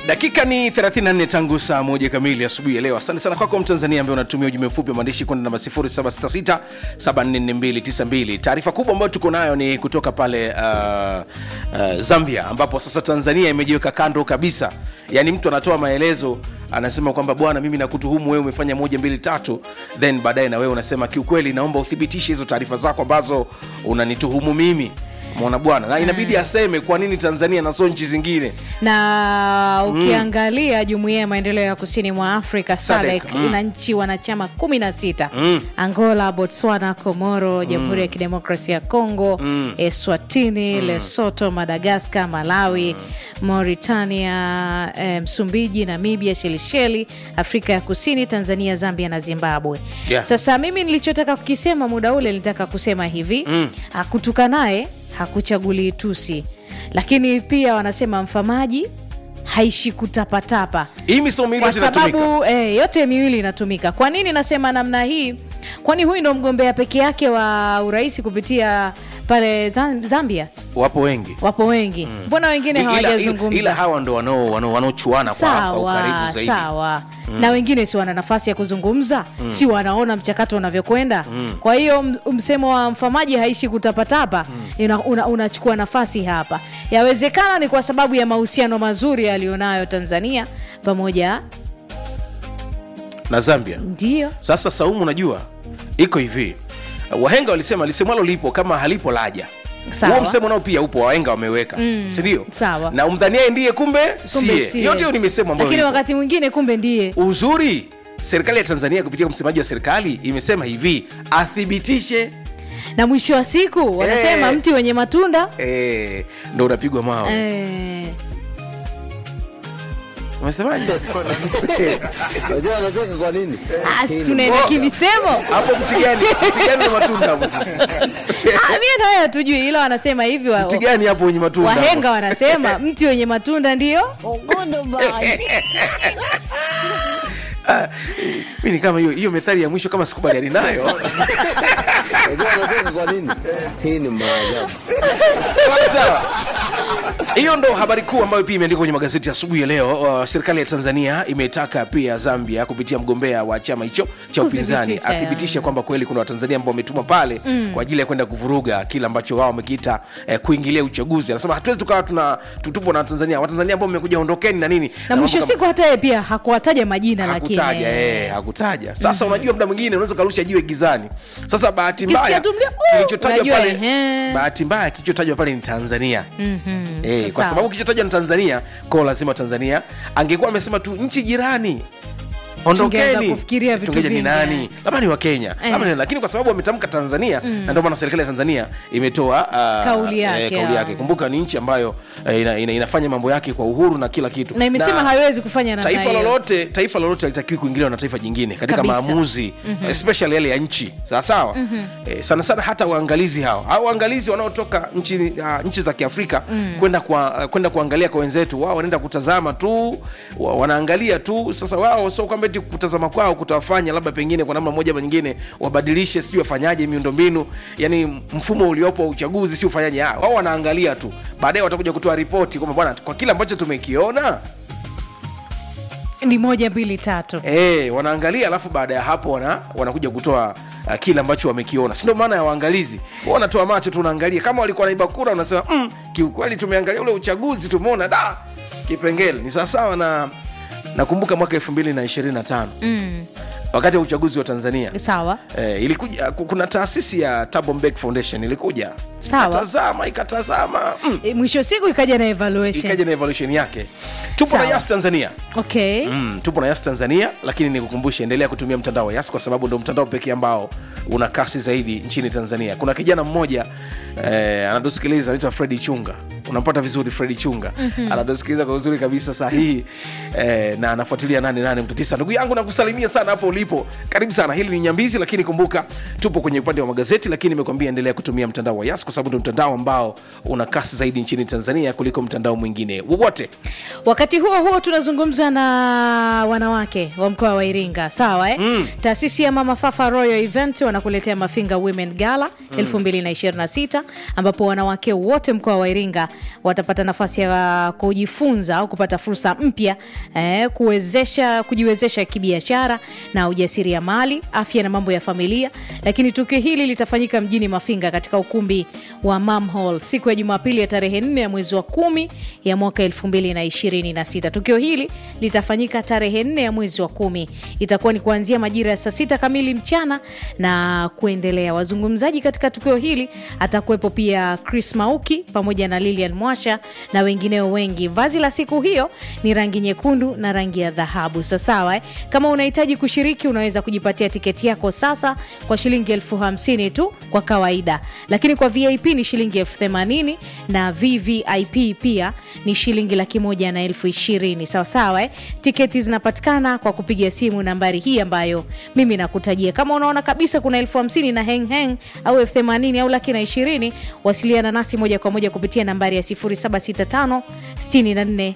dakika ni 34 tangu saa moja kamili asubuhi ya leo asante sana kwako mtanzania ambaye unatumia ujumbe mfupi wa maandishi kwenda namba 0766 744292 taarifa kubwa ambayo tuko nayo ni kutoka pale uh, uh, zambia ambapo sasa tanzania imejiweka kando kabisa yaani mtu anatoa maelezo anasema kwamba bwana mimi nakutuhumu wewe umefanya moja mbili tatu then baadaye na wewe unasema kiukweli naomba uthibitishe hizo taarifa zako ambazo unanituhumu mimi mwana bwana na inabidi aseme kwa nini tanzania na sio nchi zingine na ukiangalia jumuiya ya maendeleo ya kusini mwa afrika SADC, sadek mm. ina nchi wanachama kumi na sita Mm. angola botswana komoro jamhuri ya kidemokrasia ya congo eswatini lesoto madagaskar malawi mauritania eh, msumbiji namibia shelisheli afrika ya kusini tanzania zambia na zimbabwe Yeah. sasa mimi nilichotaka kukisema muda ule nilitaka kusema hivi mm. hakutuka naye hakuchagulii tusi lakini pia wanasema mfamaji haishi kutapatapa hii misomo miwili kwa yote inatumika sababu eh, yote miwili inatumika kwa nini nasema namna hii kwani huyu ndo mgombea peke yake wa urais kupitia pale Zam- zambia wapo wengi wapo wengi mbona wengine ila, ila, ila hawajazungumza hawa ndo wanao- wanao- wanaochuana kwa, kwa ukaribu sawa zaidi sawa na wengine si wana nafasi ya kuzungumza si wanaona mchakato unavyokwenda kwa hiyo m- msemo wa mfamaji haishi kutapatapa una- una- unachukua nafasi hapa yawezekana ni kwa sababu ya mahusiano mazuri aliyonayo tanzania pamoja na zambia ndio sasa saumu unajua iko hivi wahenga walisema lisemwalo lipo kama halipo laja Sawa. huo msemo nao pia upo wahenga wameweka mm. sindio Sawa. na umdhaniae ndiye kumbe kumbe sie sie. yote hiyo ni misemo ambayo lakini ipo. wakati mwingine kumbe ndiye uzuri serikali ya tanzania kupitia msemaji wa serikali imesema hivi athibitishe na mwisho wa siku wanasema Eh. mti wenye matunda eh, ndo unapigwa mawe eh, umesemaje Unajua anacheka kwa nini? ah, si tunaenda kimisemo hapo mti gani mti gani na matunda hapo sasa Ah, mie nayo hatujui ila wanasema hivi wa, mti gani hapo wenye matunda hapo? wahenga wanasema mti wenye matunda ndio mi ni kama hiyo hiyo methali ya mwisho kama sikubaliani nayo Unajua anacheka kwa nini? Hii ni maajabu. Sawa. hiyo ndo habari kuu ambayo pia imeandikwa kwenye magazeti asubuhi ya leo uh, serikali ya tanzania imetaka pia zambia kupitia mgombea wa chama hicho cha upinzani Kuthibitisha, athibitishe kwamba kweli kuna watanzania ambao wametumwa pale mm. kwa ajili ya kwenda kuvuruga kile ambacho wao wamekiita eh, kuingilia uchaguzi anasema hatuwezi tukawa tuna tutupwa na watanzania watanzania ambao mmekuja ondokeni na nini na mwisho mambo kama- siku hata yeye pia hakuwataja majina lakini hakutaja eh, hakutaja sasa unajua muda mwingine unaweza ukarusha jiwe gizani sasa bahati Ukisikia mbaya tu mlio, "Oh!" kilichotajwa unajua, pale ehe. bahati mbaya kilichotajwa pale ni tanzania Mhm. Eh, kwa Sawa. sababu kilichotajwa ni tanzania kwao lazima tanzania angekuwa amesema tu nchi jirani ondokeni Tungeweza kufikiria vitu tungeja ni vingi, nani eh. labda ni wakenya Eh. labda ni lakini kwa sababu wametamka tanzania na ndio maana serikali ya tanzania imetoa uh, Kauli yake, kauli ah. yake kumbuka ni nchi ambayo eh, ina, ina, inafanya mambo yake kwa uhuru na kila kitu na imesema haiwezi kufanya namna taifa hiyo. lolote taifa lolote halitakiwi kuingiliwa na taifa jingine katika Kabisa. maamuzi mm-hmm. especially yale ya nchi sawasawa mm-hmm. eh, sana sana hata waangalizi hao au waangalizi wanaotoka nchi, uh, nchi za kiafrika mm. kwenda kwa, uh, kwenda kuangalia kwa wenzetu wao wanaenda kutazama tu wa, wanaangalia tu sasa wao sio kwamba eti kutazama kwao kutawafanya labda pengine kwa namna moja ama nyingine wabadilishe sijui wafanyaje miundombinu yani mfumo uliopo wa uchaguzi si ufanyaje Ah, wao wanaangalia tu baadaye watakuja kutoa ripoti kwamba bwana kwa kile ambacho tumekiona ni moja mbili tatu Eh, wanaangalia alafu baada ya hapo wana, wanakuja kutoa uh, kile ambacho wamekiona si ndio maana ya waangalizi Wao wanatoa macho tu unaangalia kama walikuwa naiba kura unasema mm, kiukweli tumeangalia ule uchaguzi tumeona da kipengele ni sawasawa na nakumbuka mwaka elfu mbili na ishirini na tano mm. wakati wa uchaguzi wa tanzania sawa Eh, ilikuja ku- kuna taasisi ya Thabo Mbeki Foundation ilikuja Sawa. ikatazama ikatazama mm, e, mwisho wa siku ikaja na evaluation ikaja na evaluation yake tupo Sawa. na yas tanzania okay mm, tupo na yas tanzania lakini nikukumbushe endelea kutumia mtandao wa yas kwa sababu ndo mtandao pekee ambao una kasi zaidi nchini tanzania kuna kijana mmoja eh, anatusikiliza anaitwa fredi chunga unampata vizuri fredi chunga mm-hmm. anatusikiliza kwa uzuri kabisa sahihi eh, na anafuatilia 88 ndugu yangu nakusalimia sana hapo ulipo karibu sana hili ni nyambizi lakini kumbuka tupo kwenye upande wa magazeti lakini nimekuambia endelea kutumia mtandao wa yas kwa sababu ndo mtandao ambao una kasi zaidi nchini tanzania kuliko mtandao mwingine wowote wakati huo huo tunazungumza na wanawake wa mkoa wa iringa sawa eh? mm. taasisi ya mama fafa royal event wanakuletea mafinga women gala mm. 226 ambapo wanawake wote mkoa wa iringa watapata nafasi ya kujifunza au kupata fursa mpya eh, kuwezesha kujiwezesha kibiashara na ujasiriamali, afya na mambo ya familia. Lakini tukio hili litafanyika mjini Mafinga katika ukumbi wa Mam Hall siku ya Jumapili ya tarehe 4 ya mwezi wa kumi ya mwaka 2026. Tukio hili litafanyika tarehe 4 ya mwezi wa kumi, itakuwa ni kuanzia majira ya saa sita kamili mchana na kuendelea. Wazungumzaji katika tukio hili atakuwepo pia Chris Mauki pamoja na Lilian Mwasha na wengineo wengi. Vazi la siku hiyo ni rangi nyekundu na rangi ya dhahabu. Sasawa eh? Kama unahitaji kushiriki, unaweza kujipatia tiketi yako sasa kwa shilingi elfu hamsini tu kwa kawaida, lakini kwa VIP ni shilingi elfu themanini na VVIP pia ni shilingi laki moja na elfu ishirini sawasawa eh? Tiketi zinapatikana kwa kupiga simu nambari hii ambayo mimi nakutajia. Kama unaona kabisa kuna elfu hamsini na heng heng au elfu themanini au laki na ishirini, wasiliana nasi moja kwa moja kupitia nambari ya 0765 64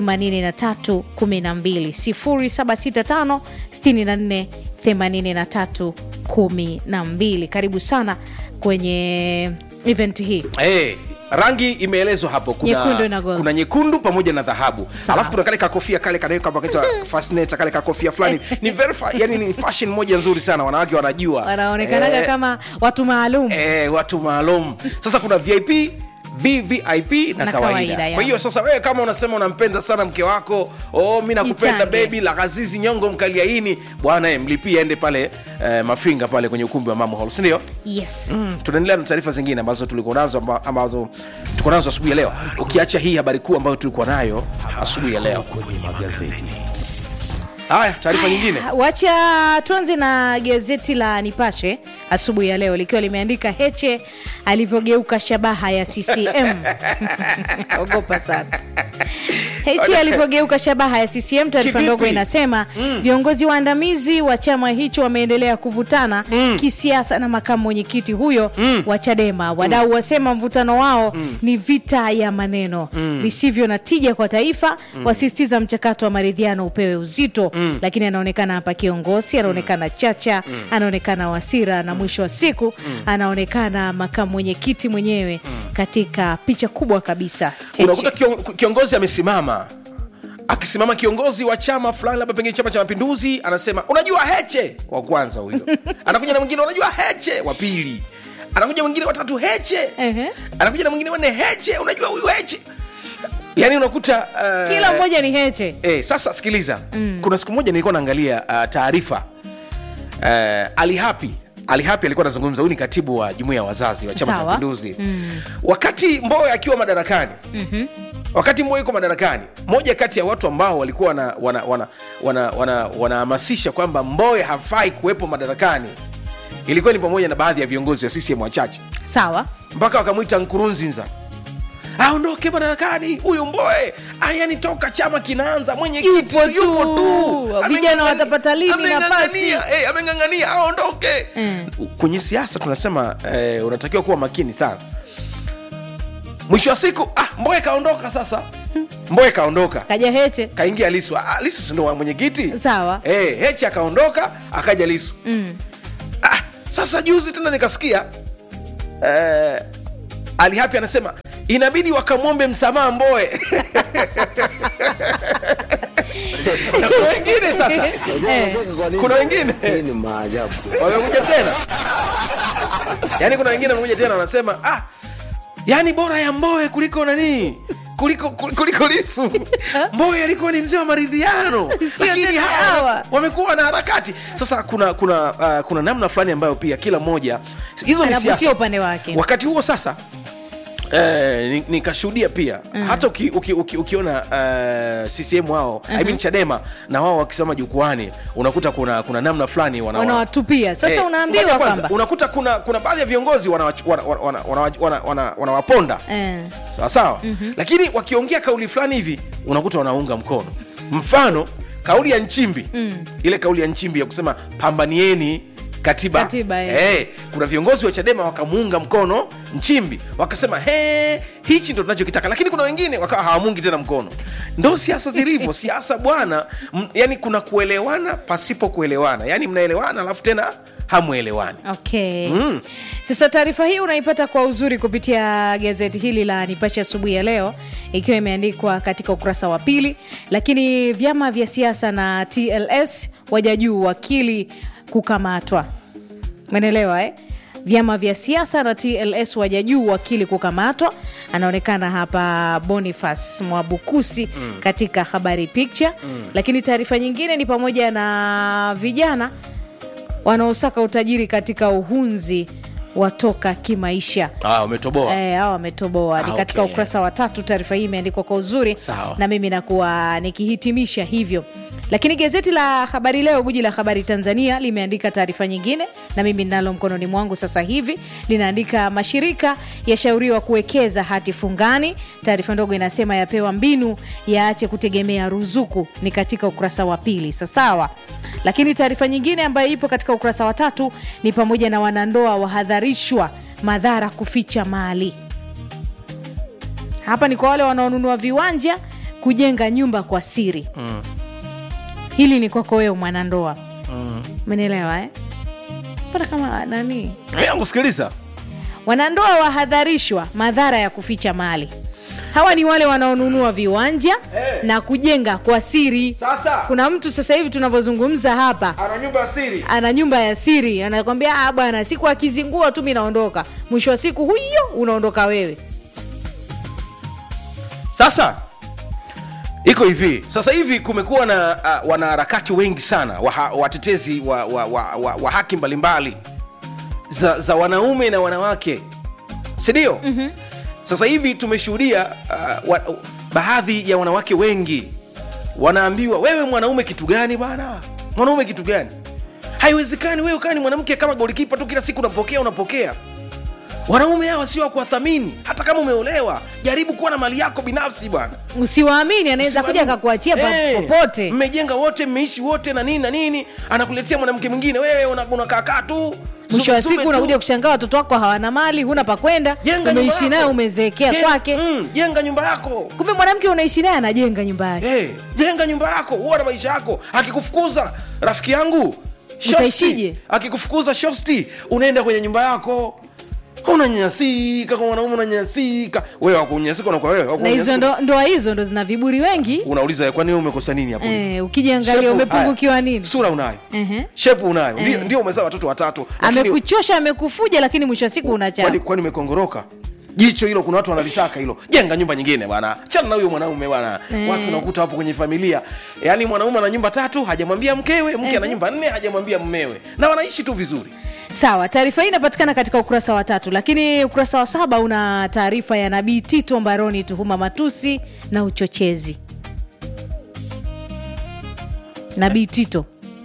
83 12 0765 64 83 12. Karibu sana kwenye event hii. hey, rangi imeelezwa hapo kuna Nyekundu na gold. kuna nyekundu pamoja na dhahabu Sawa. alafu kuna kale kakofia kale kanaweka paketa fascinator kale kakofia fulani ni very fa, yani ni fashion moja nzuri sana wanawake wanajua Wanaonekanaga Eh, kama watu maalum. eh, watu maalum sasa kuna vip vvip na, Na kawaida, kawaida, ya. kwa hiyo sasa wewe kama unasema unampenda sana mke wako oh, mi nakupenda Jichange. bebi la kazizi nyongo mkaliaini bwana eh, mlipie ende pale eh, mafinga pale kwenye ukumbi wa mama hall sindio Yes. Mm, tunaendelea na taarifa zingine ambazo tulikuwa nazo amba- ambazo tuko nazo asubuhi ya leo ukiacha hii habari kuu ambayo tulikuwa nayo asubuhi ya leo kwenye magazeti haya taarifa nyingine Wacha tuanze na gazeti la Nipashe asubuhi ya leo likiwa limeandika Heche alivyogeuka shabaha ya CCM. Ogopa sana. Heche alivyogeuka shabaha ya CCM. Taarifa Kivipi? ndogo inasema viongozi waandamizi wa chama hicho wameendelea kuvutana kisiasa na makamu mwenyekiti huyo wa Chadema. Wadau wasema mvutano wao ni vita ya maneno visivyo na tija kwa taifa, wasisitiza mchakato wa maridhiano upewe uzito. Lakini anaonekana hapa kiongozi, anaonekana Chacha, anaonekana Wasira na mwisho wa siku anaonekana makamu mwenyekiti mwenyewe katika picha kubwa kabisa. Heche. unakuta kion- kiongozi amesimama akisimama kiongozi wa chama fulani labda pengine chama cha mapinduzi anasema unajua heche wa kwanza huyo anakuja na mwingine unajua heche wa pili anakuja mwingine watatu heche Ehe. anakuja na mwingine wanne heche unajua huyu heche yaani unakuta uh, Kila mmoja ni Heche. Eh, sasa sikiliza mm. kuna siku moja nilikuwa naangalia uh, taarifa uh, alihapi alihapi alikuwa anazungumza huyu ni katibu wa jumuia ya wazazi wa chama cha Sawa. mapinduzi mm. wakati mboe akiwa madarakani mm-hmm. wakati mboe yuko madarakani moja kati ya watu ambao walikuwa wanahamasisha wana, wana, wana, wana, wanahamasisha kwamba mboe hafai kuwepo madarakani ilikuwa ni pamoja na baadhi ya viongozi wa ccm wachache Sawa. mpaka wakamwita nkurunzinza aondoke madarakani huyu mboe ayani toka chama kinaanza mwenyekiti Yupo tu. yupo tu Vijana Ameng'ang'ania- watapata lini ameng'ang'ania, nafasi? eh, ameng'ang'ania aondoke Mm. kwenye siasa tunasema eh, unatakiwa kuwa makini sana mwisho wa siku ah, mboe kaondoka sasa mboe kaondoka Kaja Heche. kaingia lisu ah, lisu sindo wa mwenyekiti Sawa. eh, hechi akaondoka akaja lisu Mm. ah, sasa juzi tena nikasikia eh, alihapi anasema inabidi wakamwombe msamaha mboe na kuna wengine sasa Unajua Eh. unacheka kwa nini? kuna wengine Hii ni maajabu. wamekuja tena yaani kuna wengine wamekuja tena wanasema ah, yaani bora ya mboe kuliko nanii kuliko kuliko lisu mboe alikuwa ni mzee wa maridhiano Sio lakini tena hawa hawa. wamekuwa na harakati sasa kuna kuna uh, kuna namna fulani ambayo pia kila mmoja hizo ni Anavutia siasa upande wake. wakati huo sasa Eh, ni- nikashuhudia pia mm. hata uki, uki, uki, ukiona uh, ccm wao I mean chadema na wao wakisimama jukwani unakuta kuna kuna namna fulani wana- Wanawatupia. Sasa Eh, unaambiwa ngoja kwanza, kwamba unakuta kuna kuna baadhi ya viongozi wanawaponda wana, wana, wana, wana, wana, wanawaponda eh. sawa sawa mm-hmm. lakini wakiongea kauli fulani hivi unakuta wanaunga mkono mfano kauli ya nchimbi mm. ile kauli ya nchimbi ya kusema pambanieni katiba, Katiba, eh. Eh, kuna viongozi wa chadema wakamuunga mkono nchimbi wakasema he hichi ndo tunachokitaka lakini kuna wengine wakawa hawamungi tena mkono ndo siasa zilivyo siasa bwana m- yani kuna kuelewana pasipo kuelewana yani mnaelewana alafu tena hamwelewani okay mm. sasa taarifa hii unaipata kwa uzuri kupitia gazeti hili la nipashe asubuhi ya leo ikiwa imeandikwa katika ukurasa wa pili lakini vyama vya siasa na tls waja juu wakili kukamatwa menelewa eh? vyama vya siasa na tls waja juu wakili kukamatwa anaonekana hapa bonifas mwabukusi mm. katika habari picture mm. lakini taarifa nyingine ni pamoja na vijana wanaosaka utajiri katika uhunzi watoka kimaisha ah, umetoboa Eh, hawa wametoboa ni Ah, katika okay. ukurasa wa tatu taarifa hii imeandikwa kwa uzuri Sawa. na mimi nakuwa nikihitimisha hivyo lakini gazeti la habari leo guji la habari tanzania limeandika taarifa nyingine na mimi ninalo mkononi mwangu sasa hivi linaandika mashirika yashauriwa kuwekeza hati fungani taarifa ndogo inasema yapewa mbinu yaache kutegemea ruzuku ni katika ukurasa wa pili sasawa lakini taarifa nyingine ambayo ipo katika ukurasa wa tatu ni pamoja na wanandoa wahadharishwa madhara kuficha mali hapa ni kwa wale wanaonunua viwanja kujenga nyumba kwa siri mm. hili ni kwako wewe mwanandoa umenielewa eh? pata kama nani yangu sikiliza wanandoa wahadharishwa madhara ya kuficha mali hawa ni wale wanaonunua viwanja Eh. na kujenga kwa siri sasa kuna mtu sasa hivi tunavyozungumza hapa ana nyumba ya siri ana nyumba ya siri anakwambia "Ah, bwana siku akizingua tu mi naondoka mwisho wa siku huyo unaondoka wewe sasa iko hivi sasa hivi kumekuwa na uh, wanaharakati wengi sana waha, watetezi wa, wa, wa, wa, wa haki mbalimbali za, za wanaume na wanawake sindio mm-hmm. sasa hivi tumeshuhudia uh, wa, baadhi ya wanawake wengi wanaambiwa wewe mwanaume kitu gani bana mwanaume kitu gani haiwezekani wewe kaa ni mwanamke kama golikipa tu kila siku unapokea unapokea wanaume hawa sio wa kuwathamini hata kama umeolewa jaribu kuwa na mali yako binafsi bwana usiwaamini anaweza kuja Usiwaamini. akakuachia pa- Eh, popote mmejenga wote mmeishi wote na nini na nini anakuletea mwanamke mwingine wewe una- unakaakaa tu mwisho wa zume- zume siku tu. unakuja kushangaa watoto wako hawana mali huna pa kwenda Jenga nyumba umeishi naye yako. umezeekea Jen- kwake mm, jenga nyumba yako kumbe mwanamke unaishi naye anajenga nyumba yake hey, jenga nyumba yako uwa na maisha yako akikufukuza rafiki yangu shosti, Utaishije? akikufukuza shosti unaenda kwenye nyumba yako unanyanyasika kwa mwanaume unanyanyasika wewe wakunyanyasika unakuwa wewe na hizo wakunyanyasika. ndo, ndoa hizo ndo zina viburi wengi unauliza kwani wewe umekosa nini hapo eh, ukijiangalia Shepu- umepungukiwa haya, nini sura unayo Ehe. shepu unayo ndio, ndio umezaa watoto watatu lakini- amekuchosha amekufuja lakini mwisho wa siku kwani unachapa kwani umekongoroka jicho hilo kuna watu wanalitaka hilo jenga nyumba nyingine bwana chana na huyo mwanaume bwana Eh. watu nakuta hapo kwenye familia yaani mwanaume ana nyumba tatu hajamwambia mkewe mke ana nyumba nne hajamwambia mmewe na wanaishi tu vizuri sawa taarifa hii inapatikana katika ukurasa wa tatu lakini ukurasa wa saba una taarifa ya nabii tito mbaroni tuhuma matusi na uchochezi nabii tito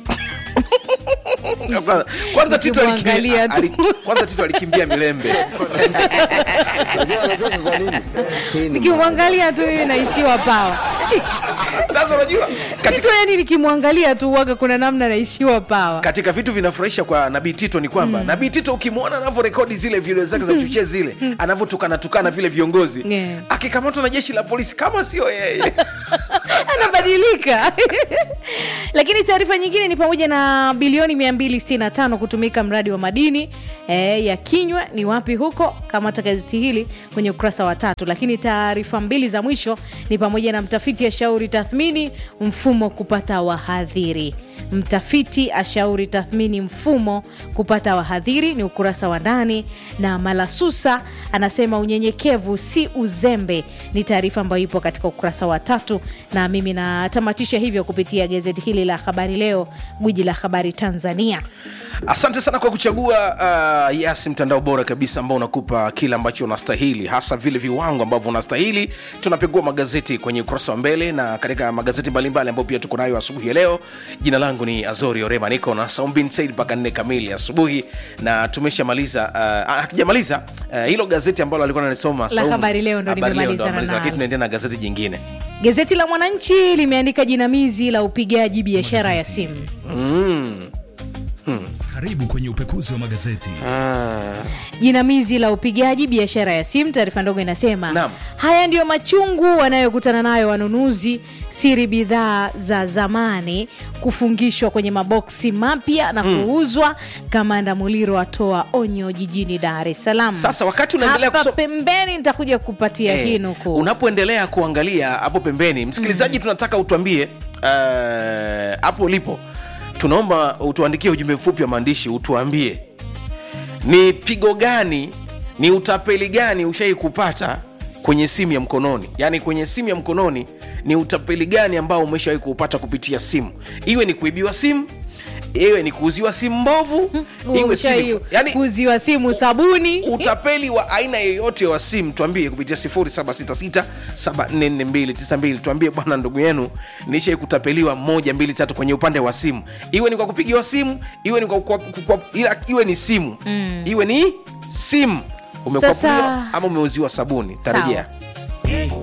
kwanza, kwanza Tito aliki- Ukimwangalia tu. ali- kwanza tito alikimbia milembe Unajua anacheka kwa nini? Hii ni nikimwangalia tu hii naishiwa pawa sasa unajua katika, tito yani nikimwangalia tu waga kuna namna naishiwa pawa katika vitu vinafurahisha kwa nabii tito ni kwamba mm. nabii tito ukimwona anavyorekodi zile video zake za uchochezi zile anavyotukana tukana vile viongozi Yeah. akikamatwa na jeshi la polisi kama sio yeye anabadilika lakini taarifa nyingine ni pamoja na bilioni 265 kutumika mradi wa madini e, ya kinywa ni wapi huko kamata gazeti hili kwenye ukurasa wa tatu lakini taarifa mbili za mwisho ni pamoja na mtafiti ashauri tathmini mfumo kupata wahadhiri mtafiti ashauri tathmini mfumo kupata wahadhiri ni ukurasa wa ndani na malasusa anasema unyenyekevu si uzembe ni taarifa ambayo ipo katika ukurasa wa tatu na mimi natamatisha hivyo kupitia gazeti hili la habari leo gwiji la habari tanzania asante sana kwa kuchagua uh, yes mtandao bora kabisa ambao unakupa kile ambacho unastahili hasa vile viwango ambavyo unastahili tunapegua magazeti kwenye ukurasa wa mbele na katika magazeti mbalimbali ambayo pia tuko nayo asubuhi ya leo jina langu ni azori orema niko na saumbin said mpaka nne kamili asubuhi na tumeshamaliza uh, ah, hatujamaliza uh, hilo gazeti ambalo alikuwa nanisoma La Habari Leo ndo Habari Leo ndo nimemalizana amaliza, lakini nalo. tunaendelea na gazeti jingine gazeti la mwananchi limeandika jinamizi la upigaji biashara ya simu mm. Karibu kwenye upekuzi wa magazeti. jinamizi la upigaji biashara ya simu taarifa ndogo inasema Naam. haya ndiyo machungu wanayokutana nayo wanunuzi siri bidhaa za zamani kufungishwa kwenye maboksi mapya na kuuzwa kamanda muliro atoa onyo jijini dar es salaam Sasa wakati unaendelea hapa kuso- pembeni nitakuja kupatia Eh, hii nukuu unapoendelea kuangalia hapo pembeni msikilizaji tunataka utuambie eh, hapo ulipo tunaomba utuandikie ujumbe mfupi wa maandishi utuambie ni pigo gani ni utapeli gani ushai kupata kwenye simu ya mkononi yaani kwenye simu ya mkononi ni utapeli gani ambao umeshawahi kuupata kupitia simu iwe ni kuibiwa simu iwe ni kuuziwa simu mbovu iwe si Ushai yani, kuziwa simu sabuni utapeli wa aina yoyote wa simu tuambie kupitia 0766744292 tuambie bwana ndugu yenu nishai kutapeliwa moja mbili tatu kwenye upande wa simu iwe ni kwa kupigiwa simu iwe ni kwa, kwa, kwa, ila, iwe ni simu mm. iwe ni simu umekwapuliwa Sasa- ama umeuziwa sabuni tarejea Sawa.